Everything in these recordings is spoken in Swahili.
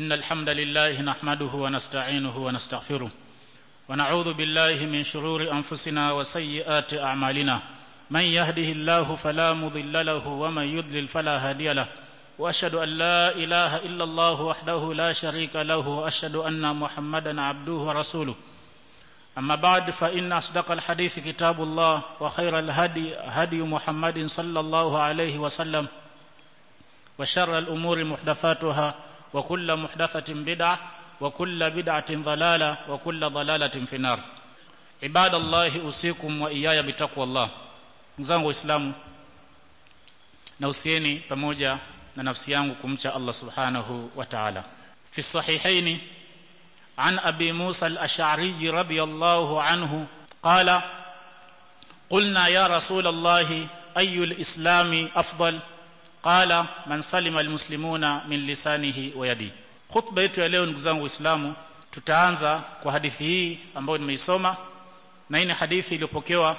إن الحمد لله نحمده ونستعينه ونستغفره ونعوذ بالله من شرور أنفسنا وسيئات أعمالنا من يهده الله فلا مضل له ومن يضلل فلا هادي له واشهد ان لا اله الا الله وحده لا شريك له واشهد ان محمدا عبده ورسوله اما بعد فان اصدق الحديث كتاب الله وخير الهدي هدي محمد صلى الله عليه وسلم وشر الامور محدثاتها وكل محدثه بدعه وكل بدعه ضلاله وكل ضلاله في النار عباد الله اوصيكم واياي بتقوى الله mzangu waislamu na usieni pamoja na nafsi yangu kumcha Allah subhanahu wa ta'ala fi sahihain an abi Musa al-Ash'ari radiyallahu anhu qala qulna ya rasul Allah ayu al-islam afdal qala man salima al-muslimuna min lisanihi wa yadi khutba yetu ya leo ndugu zangu waislamu tutaanza kwa hadithi hii ambayo nimeisoma na hii ni hadithi iliyopokewa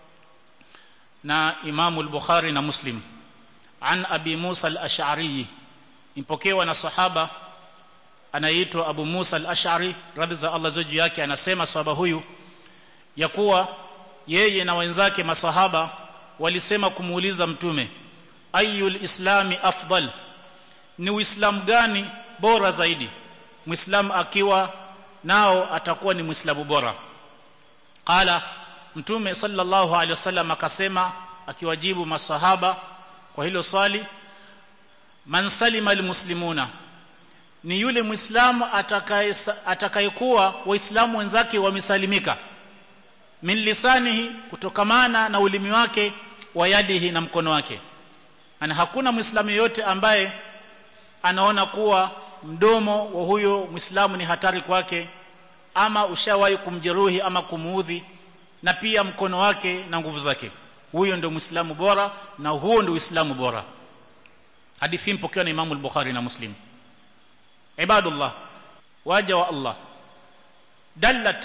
na Imamu al-Bukhari na Muslim an Abi Musa al-Ash'ari impokewa na sahaba anaitwa Abu Musa al-Ash'ari radhi za Allah zoji yake anasema sahaba huyu ya kuwa yeye na wenzake masahaba walisema kumuuliza mtume ayul islami afdal ni uislamu gani bora zaidi muislamu akiwa nao atakuwa ni muislamu bora qala mtume sallallahu alaihi wasallam akasema akiwajibu masahaba kwa hilo swali man salima almuslimuna ni yule muislamu atakayekuwa waislamu wenzake wamesalimika min lisanihi kutokamana na ulimi wake wa yadihi na mkono wake ana hakuna muislamu yote ambaye anaona kuwa mdomo wa huyo muislamu ni hatari kwake ama ushawahi kumjeruhi ama kumuudhi na pia mkono wake na nguvu zake huyo ndio muislamu bora na huo ndio uislamu bora hadithi mpokewa na Imam al-Bukhari na Muslim ibadullah waja wa Allah dallat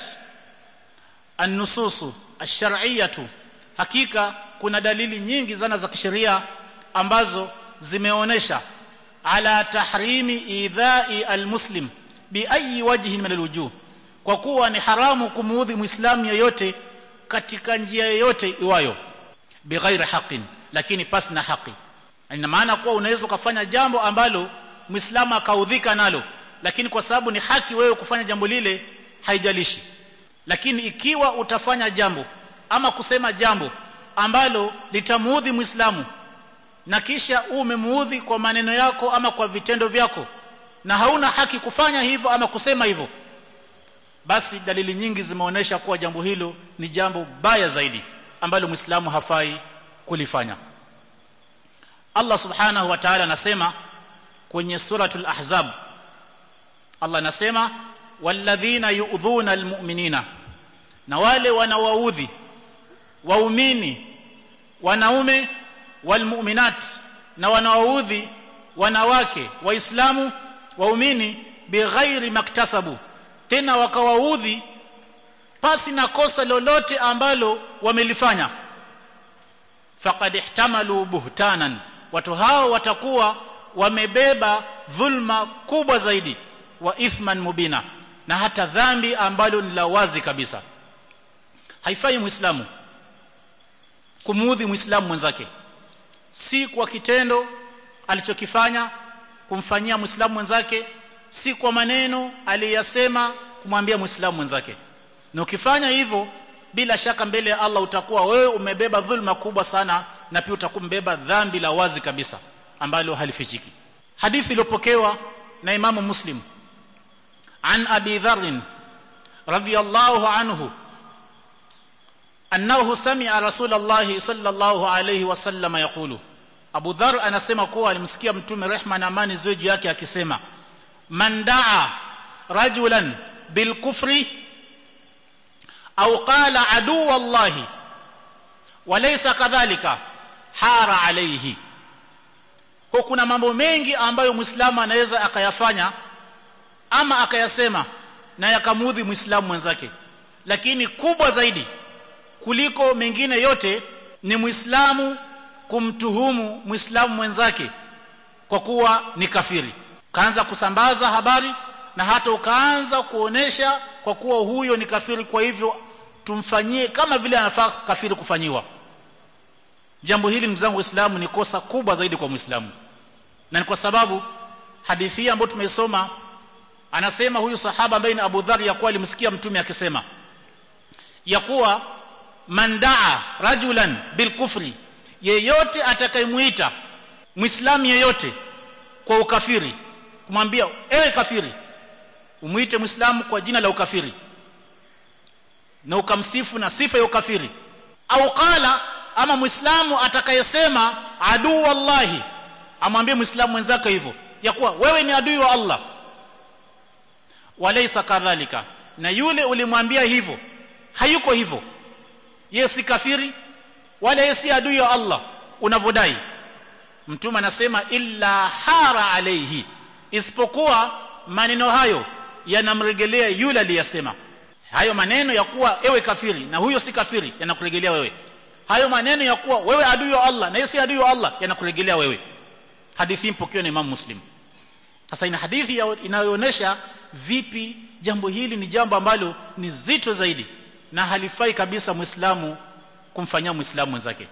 an-nusus ash-shar'iyyah hakika kuna dalili nyingi zana za kisheria ambazo zimeonesha ala tahrimi idha'i al-muslim bi ayi wajhin min al-wujuh kwa kuwa ni haramu kumuudhi muislamu yeyote katika njia yoyote iwayo bighairi haqin lakini pasi na haki ina maana kuwa unaweza kufanya jambo ambalo muislamu akaudhika nalo lakini kwa sababu ni haki wewe kufanya jambo lile haijalishi lakini ikiwa utafanya jambo ama kusema jambo ambalo litamuudhi muislamu na kisha umemuudhi kwa maneno yako ama kwa vitendo vyako na hauna haki kufanya hivyo ama kusema hivyo basi dalili nyingi zimeonyesha kuwa jambo hilo ni jambo baya zaidi ambalo muislamu hafai kulifanya Allah subhanahu wa ta'ala anasema kwenye suratul ahzab Allah anasema walladhina yu'dhuna almu'minina na wale wanawaudhi waumini wanaume walmu'minat na wanawaudhi wanawake waislamu waumini bighairi maktasabu tena wakawaudhi pasi na kosa lolote ambalo wamelifanya faqad ihtamalu buhtanan watu hao watakuwa wamebeba dhulma kubwa zaidi wa ithman mubina na hata dhambi ambalo ni la wazi kabisa haifai muislamu kumuudhi muislamu mwenzake si kwa kitendo alichokifanya kumfanyia muislamu mwenzake si kwa maneno aliyasema kumwambia muislamu mwenzake na ukifanya hivyo bila shaka mbele ya Allah utakuwa wewe umebeba dhulma kubwa sana na pia utakumbeba dhambi la wazi kabisa ambalo halifichiki hadithi iliyopokewa na imamu muslim an abi dharr radiyallahu anhu annahu sami'a rasulullah sallallahu alayhi wasallam yaqulu abu dharr anasema kuwa alimsikia mtume rehma na amani ziwe juu yake akisema man daa rajulan bilkufri au qala adu wallahi walaysa kadhalika hara alayhi kwa kuna mambo mengi ambayo muislamu anaweza akayafanya ama akayasema na yakamudhi muislamu mwenzake lakini kubwa zaidi kuliko mengine yote ni muislamu kumtuhumu muislamu mwenzake kwa kuwa ni kafiri ukaanza kusambaza habari na hata ukaanza kuonesha kwa kuwa huyo ni kafiri kwa hivyo tumfanyie kama vile anafaa kafiri kufanyiwa jambo hili ndugu zangu waislamu ni kosa kubwa zaidi kwa muislamu na ni kwa sababu hadithi hii ambayo tumeisoma anasema huyu sahaba ambaye ni Abu Dharr ya kuwa alimsikia mtume akisema ya kuwa man daa rajulan bil kufri yeyote atakayemuita muislamu yeyote kwa ukafiri kumwambia ewe kafiri umuite muislamu kwa jina la ukafiri na ukamsifu na sifa ya ukafiri au qala ama muislamu atakayesema aduu wallahi amwambie muislamu mwenzake hivyo ya kuwa wewe ni adui wa Allah walaysa kadhalika na yule ulimwambia hivyo hayuko hivyo yeye si kafiri wala yeye si adui wa Allah unavodai mtume anasema illa hara alayhi isipokuwa maneno hayo yanamregelea yule aliyasema hayo maneno ya kuwa ewe kafiri na huyo si kafiri yanakuregelea wewe hayo maneno ya kuwa wewe adui wa Allah na yeye si adui wa Allah yanakuregelea wewe hadithi mpokewa na Imam Muslim sasa ina hadithi inayoonyesha vipi jambo hili ni jambo ambalo ni zito zaidi na halifai kabisa muislamu kumfanyia muislamu mwenzake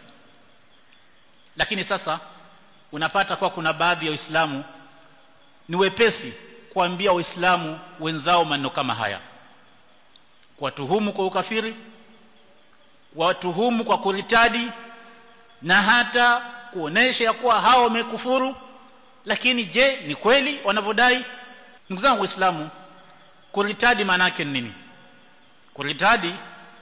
lakini sasa unapata kwa kuna baadhi ya waislamu ni wepesi kuambia waislamu wenzao maneno kama haya kuwatuhumu kwa ukafiri kuwatuhumu kwa kuritadi na hata kuonesha ya kuwa hao wamekufuru lakini je ni kweli wanavyodai ndugu zangu waislamu kuritadi maana yake nini kuritadi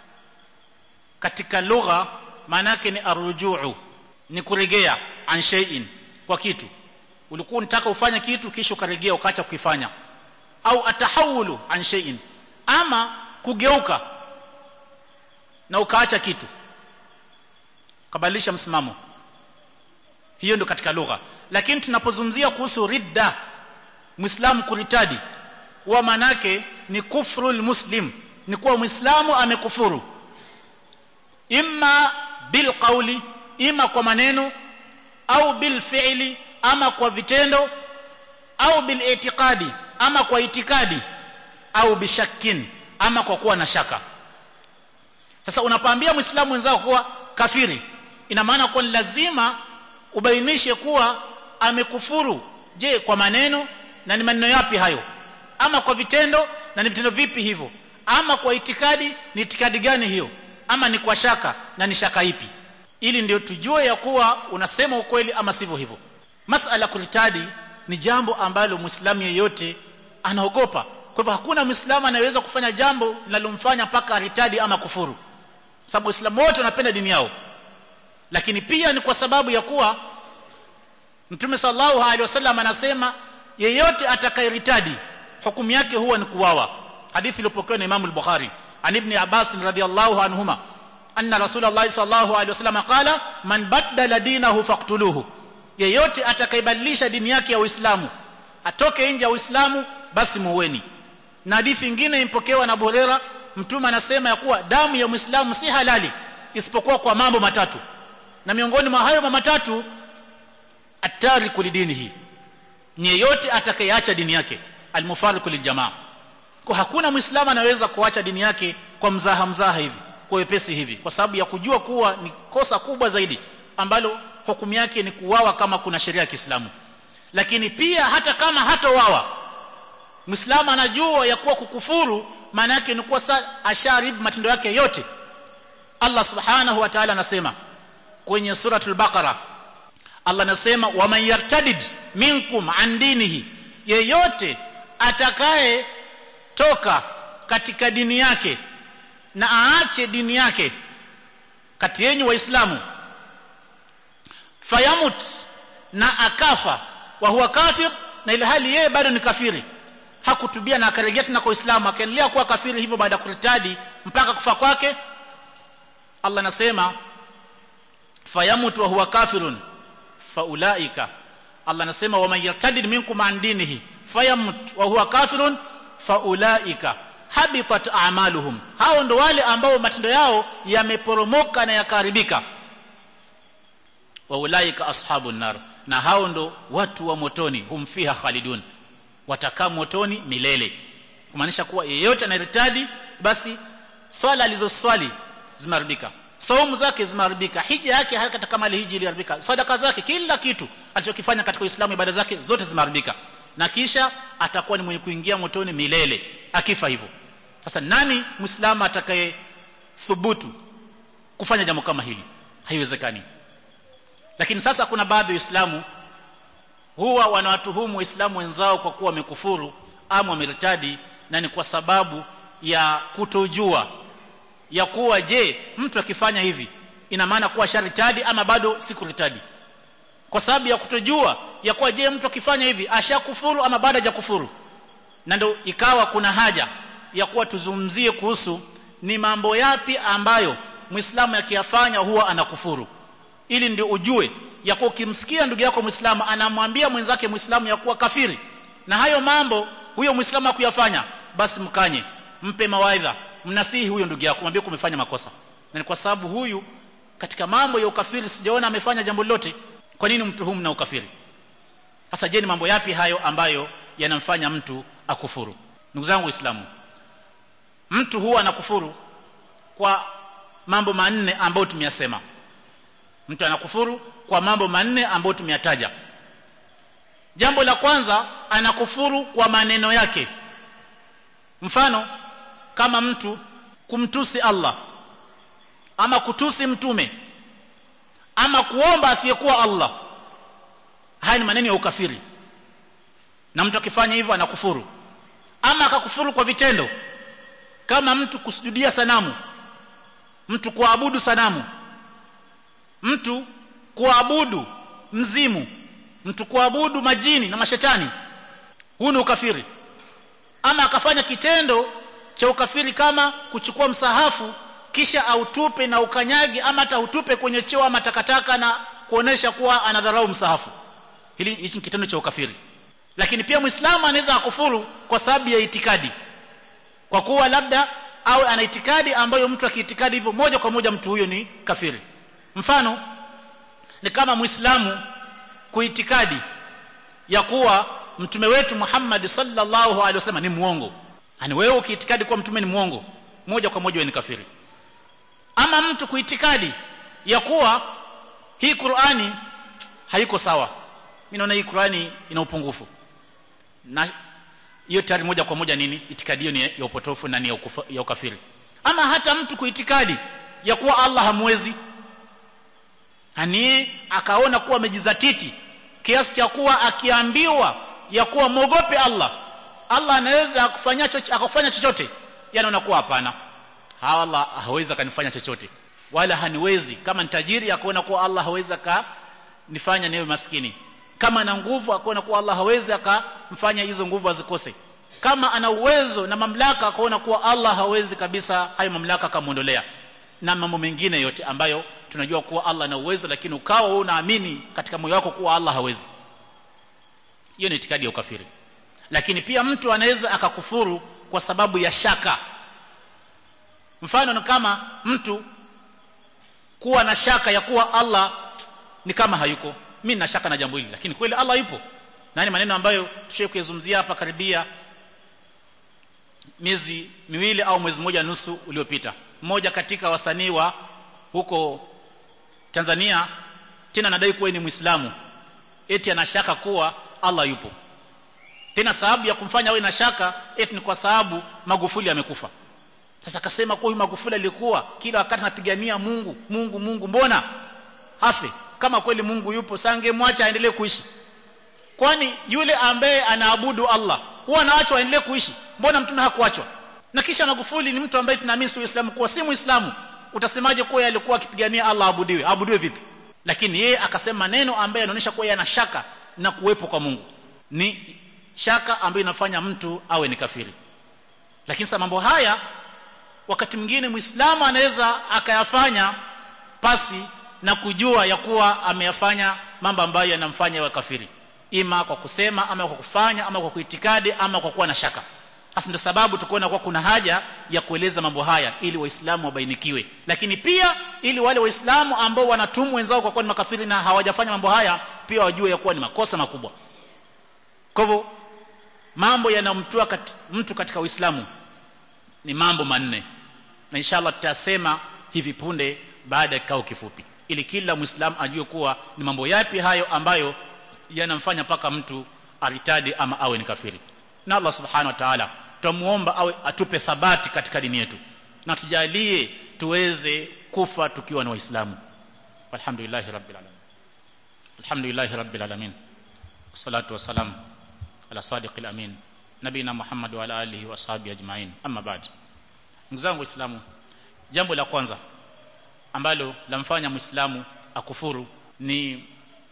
katika lugha maana yake ni arrujuu ni kuregea an shay'in kwa kitu ulikuwa unataka ufanye kitu kisha ukaregea ukaacha kukifanya au atahawulu an shay'in ama kugeuka na ukaacha kitu kabadilisha msimamo hiyo ndio katika lugha lakini tunapozungumzia kuhusu ridda muislamu kuritadi huwa manake ni kufrul muslim ni kuwa muislamu amekufuru imma bil qawli ima kwa maneno au bil fi'li ama kwa vitendo au bil itiqadi ama kwa itikadi au bishakkin ama kwa kuwa na shaka sasa unapoambia muislamu mwenzako kuwa kafiri ina maana kwa lazima ubainishe kuwa amekufuru je kwa maneno na ni maneno yapi hayo ama kwa vitendo na ni vitendo vipi hivyo ama kwa itikadi ni itikadi gani hiyo ama ni kwa shaka na ni shaka ipi ili ndio tujue ya kuwa unasema ukweli ama sivyo hivyo masala kuritadi ni jambo ambalo muislamu yeyote anaogopa kwa hivyo hakuna muislamu anayeweza kufanya jambo linalomfanya mpaka aritadi ama kufuru sababu waislamu wote wanapenda dini yao lakini pia ni kwa sababu ya kuwa mtume sallallahu alaihi wasallam anasema yeyote atakayeritadi hukumu yake huwa ni kuwawa hadithi iliyopokewa na Imam al-Bukhari an ibn Abbas radhiyallahu anhuma anna rasulullah sallallahu alaihi wasallam qala man baddala dinahu faqtuluhu yeyote atakayebadilisha dini yake ya Uislamu atoke nje ya Uislamu basi muweni na hadithi nyingine impokewa na Buhari mtume anasema ya kuwa damu ya Muislamu si halali isipokuwa kwa mambo matatu na miongoni mwa hayo matatu atariku lidinihi ni yeyote atakayeacha dini yake almufariqu liljamaa kwa hakuna muislamu anaweza kuacha dini yake kwa mzaha mzaha hivi kwa wepesi hivi kwa sababu ya kujua kuwa ni kosa kubwa zaidi ambalo hukumu yake ni kuwawa kama kuna sheria ya Kiislamu lakini pia hata kama hatowawa muislamu anajua ya kuwa kukufuru maana yake ni kuwa asharib matendo yake yote Allah subhanahu wa ta'ala anasema kwenye suratul baqara Allah anasema waman yartadid minkum an dinihi yeyote atakaye toka katika dini yake na aache dini yake kati yenu waislamu fayamut na akafa wa huwa kafir na ile hali yeye bado ni kafiri hakutubia na akarejea tena kwa Uislamu akaendelea kuwa kafiri hivyo baada ya kuritadi mpaka kufa kwake Allah anasema fayamut wa huwa kafirun faulaika Allah anasema waman yartadid minkum an dinihi fayamut wa huwa kafirun faulaika habitat a'maluhum hao ndo wale ambao matendo yao yameporomoka na yakaharibika wa ulaika ashabun nar na hao ndo watu wa motoni hum fiha khalidun watakaa motoni milele kumaanisha kuwa yeyote anayeritadi basi swala alizoswali zimeharibika saumu zake zimeharibika hija yake hata kama ile hija iliharibika sadaka zake kila kitu alichokifanya katika Uislamu ibada zake zote zimeharibika na kisha atakuwa ni mwenye kuingia motoni milele akifa hivyo sasa nani muislamu atakaye thubutu kufanya jambo kama hili haiwezekani lakini sasa kuna baadhi ya waislamu huwa wanawatuhumu waislamu wenzao kwa kuwa wamekufuru ama wamertadi na ni kwa sababu ya kutojua ya kuwa je mtu akifanya hivi ina maana kuwa sharitadi ama bado si kuritadi kwa sababu ya kutojua ya kuwa je mtu akifanya hivi ashakufuru ama bado hajakufuru na ndio ikawa kuna haja ya kuwa tuzungumzie kuhusu ni mambo yapi ambayo muislamu akiyafanya huwa anakufuru ili ndio ujue ya kuwa ukimsikia ndugu yako muislamu anamwambia mwenzake muislamu ya kuwa kafiri na hayo mambo huyo muislamu akuyafanya basi mkanye mpe mawaidha mnasihi huyo ndugu yako mwambie kumefanya makosa na ni kwa sababu huyu katika mambo ya ukafiri sijaona amefanya jambo lolote kwa nini mtuhumu na ukafiri sasa je ni mambo yapi hayo ambayo yanamfanya mtu akufuru ndugu zangu waislamu mtu huwa anakufuru kwa mambo manne ambayo tumeyasema mtu anakufuru kwa mambo manne ambayo tumeyataja jambo la kwanza anakufuru kwa maneno yake mfano kama mtu kumtusi Allah ama kutusi mtume ama kuomba asiyekuwa Allah haya ni maneno ya ukafiri na mtu akifanya hivyo anakufuru ama akakufuru kwa vitendo kama mtu kusujudia sanamu mtu kuabudu sanamu mtu kuabudu mzimu mtu kuabudu majini na mashetani huu ni ukafiri ama akafanya kitendo cha ukafiri kama kuchukua msahafu kisha autupe na ukanyagi ama hata utupe kwenye choo ama takataka na kuonesha kuwa anadharau msahafu hili hichi ni kitendo cha ukafiri lakini pia muislamu anaweza akufuru kwa sababu ya itikadi kwa kuwa labda au ana itikadi ambayo mtu akiitikadi hivyo moja kwa moja mtu huyo ni kafiri mfano ni kama muislamu kuitikadi ya kuwa mtume wetu Muhammad sallallahu alaihi wasallam ni muongo yani wewe ukiitikadi kuwa mtume ni muongo moja kwa moja wewe ni kafiri ama mtu kuitikadi ya kuwa hii Qur'ani haiko sawa mimi naona hii Qur'ani ina upungufu na hiyo tayari moja kwa moja nini itikadi hiyo ni ya upotofu na ni ya, ukufa, ya ukafiri ama hata mtu kuitikadi ya kuwa Allah hamwezi ani akaona kuwa amejizatiti kiasi cha kuwa akiambiwa ya kuwa mwogope Allah Allah anaweza akufanya akufanya chochote yanaona kuwa hapana Allah hawezi akanifanya chochote wala haniwezi kama ni tajiri akaona kuwa Allah hawezi akanifanya niwe maskini kama ana nguvu akaona kuwa Allah hawezi akamfanya hizo nguvu azikose kama ana uwezo na mamlaka akaona kuwa Allah hawezi kabisa hayo mamlaka akamuondolea na mambo mengine yote ambayo tunajua kuwa Allah ana uwezo lakini ukawa wewe unaamini katika moyo wako kuwa Allah hawezi hiyo ni itikadi ya ukafiri lakini pia mtu anaweza akakufuru kwa sababu ya shaka mfano ni kama mtu kuwa na shaka ya kuwa Allah ni kama hayuko mimi na shaka na jambo hili lakini kweli Allah yupo na ni maneno ambayo tushaye kuyazungumzia hapa karibia miezi miwili au mwezi mmoja nusu uliopita mmoja katika wasanii wa huko Tanzania tena anadai kuwa ni Muislamu eti anashaka kuwa Allah yupo tena sababu ya kumfanya awe na shaka eti ni kwa sababu Magufuli amekufa sasa akasema kwa huyu Magufuli alikuwa kila wakati anapigania Mungu Mungu Mungu mbona hafe kama kweli Mungu yupo sangemwacha aendelee kuishi kwani yule ambaye anaabudu Allah huwa anaachwa aendelee kuishi mbona mtume hakuachwa na kisha Magufuli ni mtu ambaye tunaamini si Uislamu kuwa si Muislamu utasemaje kuwa alikuwa akipigania Allah abudiwe abudiwe vipi lakini yeye akasema neno ambaye anaonyesha kuwa yeye ana shaka na kuwepo kwa Mungu ni shaka ambayo inafanya mtu awe ni kafiri lakini sasa mambo haya wakati mwingine Muislamu anaweza akayafanya pasi na kujua ya kuwa ameyafanya mambo ambayo yanamfanya awe kafiri ima kwa kusema ama kwa kufanya ama kwa kuitikadi ama kwa kuwa na shaka hasa ndio sababu tukoona kwa kuna haja ya kueleza mambo haya ili waislamu wabainikiwe lakini pia ili wale waislamu ambao wanatumu wenzao kwa kuwa ni makafiri na hawajafanya mambo haya pia wajue ya kuwa ni makosa makubwa kwa hivyo mambo yanamtoa kat, mtu katika Uislamu ni mambo manne na inshallah tutasema hivi punde baada ya kikao kifupi ili kila muislamu ajue kuwa ni mambo yapi hayo ambayo yanamfanya paka mtu aritadi ama awe ni kafiri na Allah subhanahu wa ta'ala tumuomba awe atupe thabati katika dini yetu na tujalie tuweze kufa tukiwa ni waislamu alhamdulillah rabbil alamin alhamdulillah rabbil alamin wassalatu wassalam ala sadiqil amin nabina muhammad wa ala alihi wa sahbihi ajma'in amma ba'd ndugu zangu waislamu jambo la kwanza ambalo lamfanya muislamu akufuru ni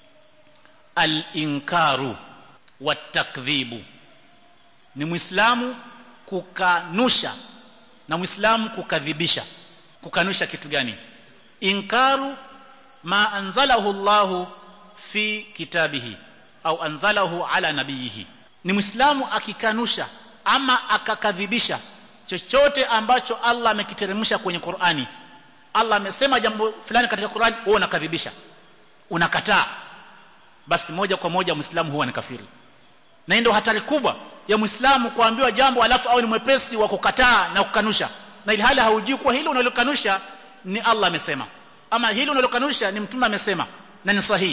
al-inkaru watakdhibu ni muislamu kukanusha na muislamu kukadhibisha kukanusha kitu gani inkaru ma anzalahu Allahu fi kitabihi au anzalahu ala nabiyihi ni muislamu akikanusha ama akakadhibisha chochote ambacho Allah amekiteremsha kwenye Qur'ani Allah amesema jambo fulani katika Qur'ani wewe unakadhibisha unakataa basi moja kwa moja muislamu huwa ni kafiri na ndio hatari kubwa ya muislamu kuambiwa jambo alafu au ni mwepesi wa kukataa na kukanusha na ili hali haujui kuwa hilo unalokanusha ni Allah amesema ama hilo unalokanusha ni mtume amesema na ni sahihi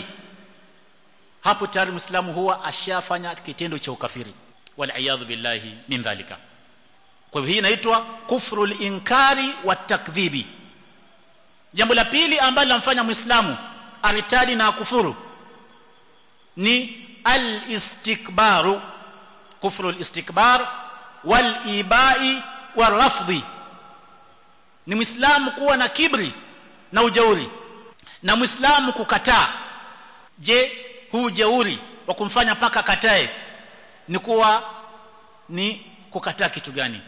hapo tayari muislamu huwa ashafanya kitendo cha ukafiri wal billahi min dhalika kwa hivyo hii inaitwa kufrul inkari wa takdhibi jambo la pili ambalo lamfanya muislamu aritadi na kufuru ni al-istikbaru kufru al-istikbar wal-ibai wal-rafdhi ni muislamu kuwa na kibri na ujauri na muislamu kukataa je huu ujauri wa kumfanya paka katae ni kuwa ni kukataa kitu gani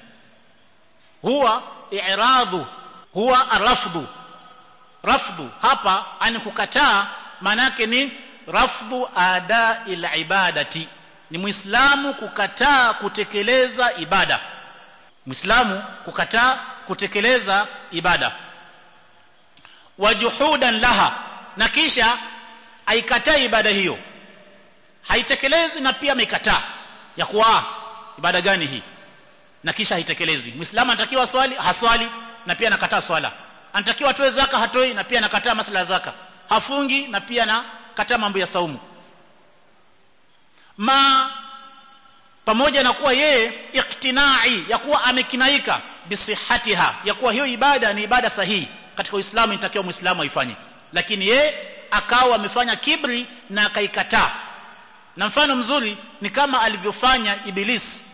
huwa i'radhu huwa arafdhu rafdhu hapa ani kukataa maana yake ni rafdhu ada ila ibadati ni muislamu kukataa kutekeleza ibada muislamu kukataa kutekeleza ibada wajuhudan laha na kisha aikataa ibada hiyo haitekelezi na pia ameikataa ya kuwa ibada gani hii na kisha haitekelezi muislamu anatakiwa swali haswali na pia anakataa swala anatakiwa atoe zaka hatoi na pia anakataa masala ya zaka hafungi na pia na kataa mambo ya saumu ma pamoja na kuwa yeye iktinai ya kuwa amekinaika bisihatiha ya kuwa hiyo ibada ni ibada sahihi katika Uislamu inatakiwa Muislamu aifanye lakini ye akawa amefanya kibri na akaikataa na mfano mzuri ni kama alivyofanya iblis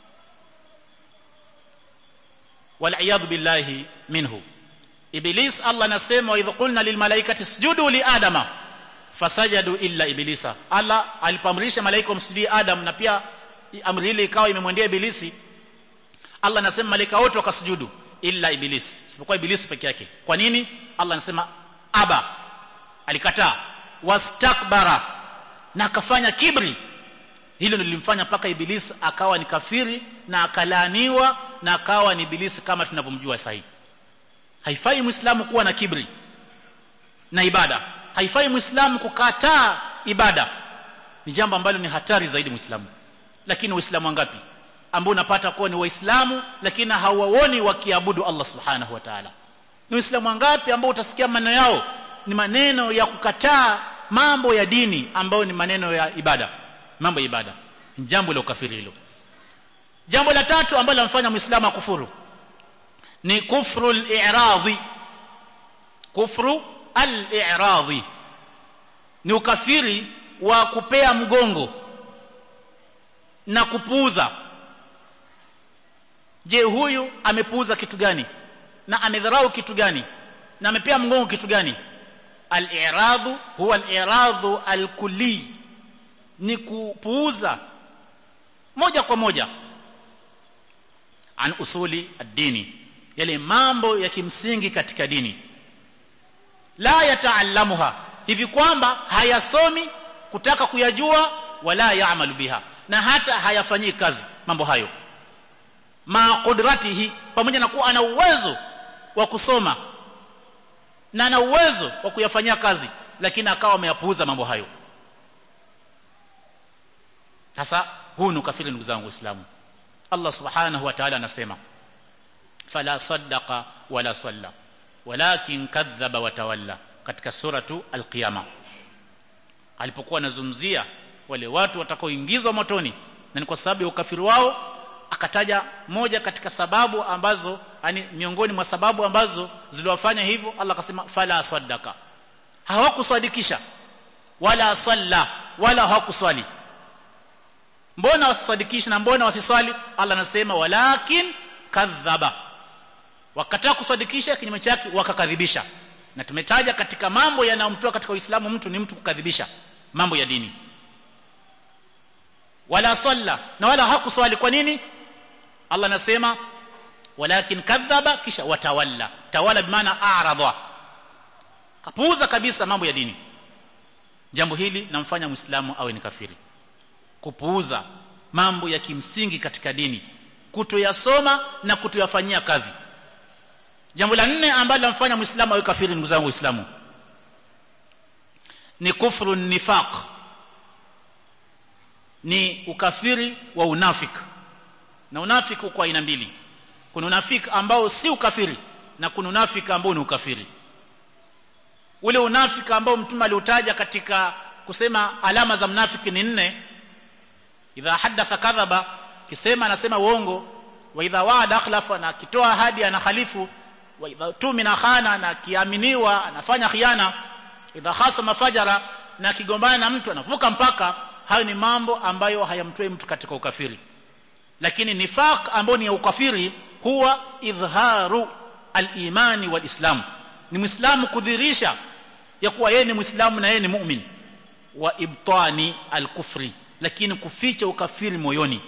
wal billahi minhu iblis Allah anasema wa idh qulna lil malaikati isjudu li adama fasajadu illa iblisa Allah alipamrisha malaika wamsujudie Adam na pia amri ile ikawa imemwendea ibilisi Allah anasema malaika wote wakasujudu illa iblis isipokuwa ibilisi peke yake kwa nini Allah anasema aba alikataa wastakbara na akafanya kibri hilo nilimfanya mpaka ibilisi akawa ni kafiri na akalaaniwa na akawa ni ibilisi kama tunavyomjua sasa haifai muislamu kuwa na kibri na ibada haifai muislamu kukataa ibada ni jambo ambalo ni hatari zaidi muislamu lakini waislamu wangapi ambao unapata kuwa ni waislamu lakini hawaoni wakiabudu Allah subhanahu wa ta'ala ni waislamu wangapi ambao utasikia maneno yao ni maneno ya kukataa mambo ya dini ambayo ni maneno ya ibada mambo ya ibada ni jambo la ukafiri hilo jambo la tatu ambalo lamfanya muislamu akufuru ni kufru al-i'radhi kufru al-i'radhi ni ukafiri wa kupea mgongo na kupuuza je huyu amepuuza kitu gani na amedharau kitu gani na amepea mgongo kitu gani al-i'radhu huwa al-i'radhu al-kulli ni kupuuza moja kwa moja an usuli ad-dini yale mambo ya kimsingi katika dini la yataallamuha hivi kwamba hayasomi kutaka kuyajua wala yaamalu biha na hata hayafanyii kazi mambo hayo ma qudratihi pamoja na kuwa ana uwezo wa kusoma na ana uwezo wa kuyafanyia kazi lakini akawa ameyapuuza mambo hayo sasa huu ni ukafiri ndugu zangu waislamu Allah subhanahu wa ta'ala anasema fala saddaqa wala salla walakin kadhaba wa tawalla katika suratu al-qiyama alipokuwa anazungumzia wale watu watakaoingizwa motoni na ni kwa sababu ya ukafiri wao akataja moja katika sababu ambazo yani miongoni mwa sababu ambazo ziliwafanya hivyo Allah akasema fala sadaka hawakusadikisha wala salla wala hawakuswali mbona wasisadikisha na mbona wasiswali Allah anasema walakin kadhaba wakataa kusadikisha kinyume chake wakakadhibisha na tumetaja katika mambo yanayomtoa katika Uislamu mtu ni mtu kukadhibisha mambo ya dini wala salla na wala hakuswali kwa nini Allah anasema walakin kadhaba kisha watawalla tawala bimaana a'radha kapuuza kabisa mambo ya dini jambo hili namfanya muislamu awe ni kafiri kupuuza mambo ya kimsingi katika dini kutoyasoma na kutoyafanyia kazi jambo la nne ambalo lamfanya muislamu awe kafiri ndugu zangu waislamu ni kufru nifaq ni ukafiri wa unafiki na unafiki uko aina mbili kuna unafiki ambao si ukafiri na kuna unafiki ambao ni ukafiri ule unafiki ambao mtume aliutaja katika kusema alama za mnafiki ni nne idha hadatha kadhaba kisema anasema uongo wa idha waada akhlafa na kitoa ahadi ana khalifu wa idha tumina khana na kiaminiwa anafanya khiana idha khasama fajara na kigombana na mtu anavuka mpaka hayo ni mambo ambayo hayamtoi mtu katika ukafiri lakini nifaq ambao ni ya ukafiri huwa idharu al-imani wal-islam ni muislamu kudhirisha ya kuwa yeye ni muislamu na yeye ni mu'min wa ibtani al-kufri lakini kuficha ukafiri moyoni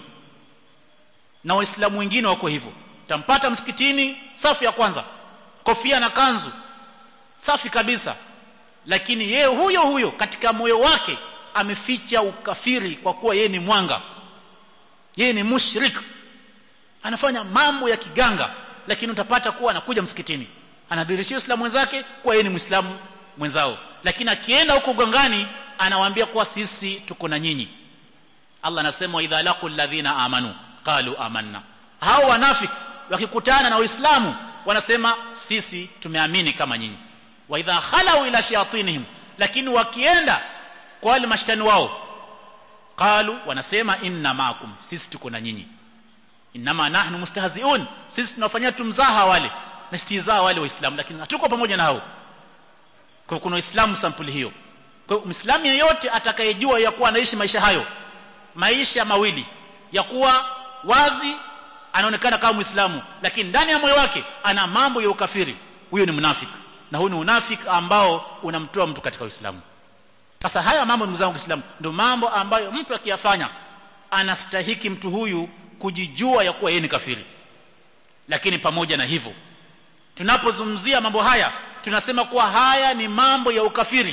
na waislamu wengine wako hivyo tampata msikitini safu ya kwanza kofia na kanzu safi kabisa lakini yeye huyo huyo katika moyo wake ameficha ukafiri kwa kuwa yeye ni mwanga yeye ni mushrik anafanya mambo ya kiganga lakini utapata kuwa anakuja msikitini anadhirishia Uislamu wenzake kuwa yeye ni Muislamu mwenzao lakini akienda huko gangani anawaambia kuwa sisi tuko na nyinyi Allah anasema idha laqul ladhina amanu qalu amanna hao wanafiki wakikutana na waislamu wanasema sisi tumeamini kama nyinyi wa idha khalau ila shayatinihim lakini wakienda kwa wale mashtani wao qalu wanasema inna maakum sisi tuko na nyinyi inma nahnu mustahzi'un sisi tunafanyia tumzaha wale na istizaa wale waislamu lakini hatuko pamoja na hao kwa kuna waislamu sampuli hiyo kwa hiyo muislamu yeyote atakayejua ya kuwa anaishi maisha hayo maisha mawili ya kuwa wazi anaonekana kama muislamu lakini ndani ya moyo wake ana mambo ya ukafiri huyo ni mnafiki na huyo ni unafiki ambao unamtoa mtu katika uislamu sasa haya mambo ndugu zangu Uislamu ndio mambo ambayo mtu akiyafanya anastahiki mtu huyu kujijua ya kuwa yeye ni kafiri lakini pamoja na hivyo tunapozungumzia mambo haya tunasema kuwa haya ni mambo ya ukafiri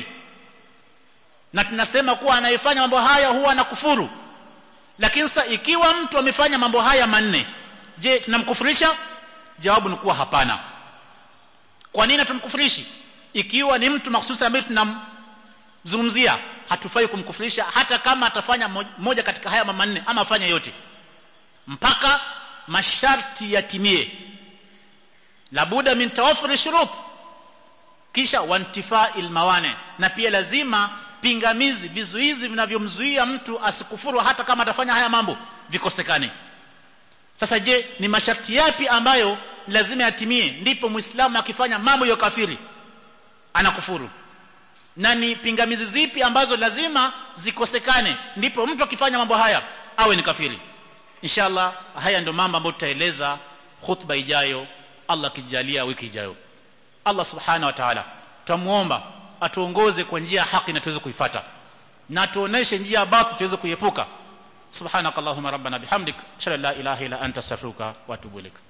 na tunasema kuwa anayefanya mambo haya huwa anakufuru lakini sasa ikiwa mtu amefanya mambo haya manne je tunamkufurisha jawabu ni kuwa hapana kwa nini tumkufurishi ikiwa ni mtu mahsusi ambaye tunam zungumzia hatufai kumkufurisha hata kama atafanya moja katika haya mama nne ama afanya yote mpaka masharti yatimie labuda min tawaffur shurut kisha wantifa'il mawane na pia lazima pingamizi vizuizi vinavyomzuia mtu asikufuru hata kama atafanya haya mambo vikosekane sasa je ni masharti yapi ambayo lazima yatimie ndipo muislamu akifanya mambo ya kafiri anakufuru na ni pingamizi zipi ambazo lazima zikosekane ndipo mtu akifanya mambo haya awe ni kafiri inshallah haya ndio mambo ambayo tutaeleza khutba ijayo Allah kijalia wiki ijayo Allah subhanahu wa ta'ala tumuomba atuongoze kwa njia ya haki na tuweze kuifuata na tuoneshe njia baadhi tuweze kuiepuka subhanakallahumma rabbana bihamdik shalla la ilaha illa anta astaghfiruka wa atubu ilaik